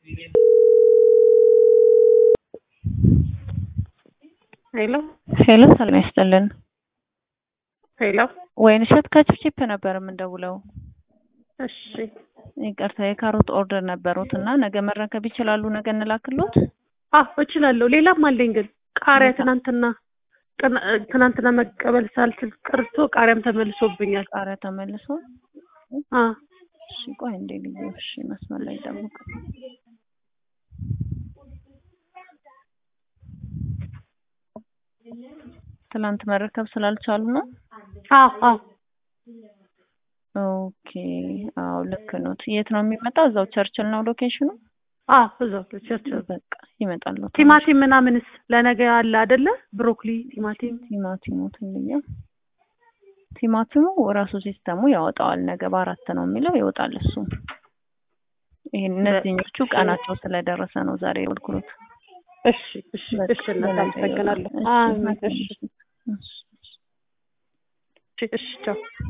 ሄሎ ሄሎ ሰላም ያስጥልን። ሄሎ ወይንሸት ከችፕቺፕ ነበር የምንደውለው። እሺ ይቅርታ የካሮት ኦርደር ነበሩት እና ነገ መረከብ ይችላሉ? ነገ እንላክሎት? አዎ እችላለሁ። ሌላም አለኝ ግን ቃሪያ ትናንትና ጥና- ትናንትና መቀበል ሳልችል ቀርቶ ቃሪያም ተመልሶብኛል። ቃሪያ ተመልሶ አ እሺ ቆይ እንዴ ልዩ እሺ መስመር ላይ ጠብቅ። ትላንት መረከብ ስላልቻሉ ነው። አዎ አዎ ኦኬ አዎ ልክ ኖት። የት ነው የሚመጣው? እዛው ቸርችል ነው ሎኬሽኑ። አዎ እዛው ቸርችል። በቃ ይመጣሉ። ቲማቲም ምናምንስ ለነገ አለ አይደለ? ብሮኮሊ፣ ቲማቲም ቲማቲሙ ትንያ ቲማቲሙ ራሱ ሲስተሙ ያወጣዋል። ነገ በአራት ነው የሚለው ይወጣል። እሱ ይሄን እነዚህኞቹ ቀናቸው ስለደረሰ ነው ዛሬ የወልኩት። እሺ እሺ እሺ እናት አመሰግናለሁ። አሜን። እሺ እሺ እሺ ቻው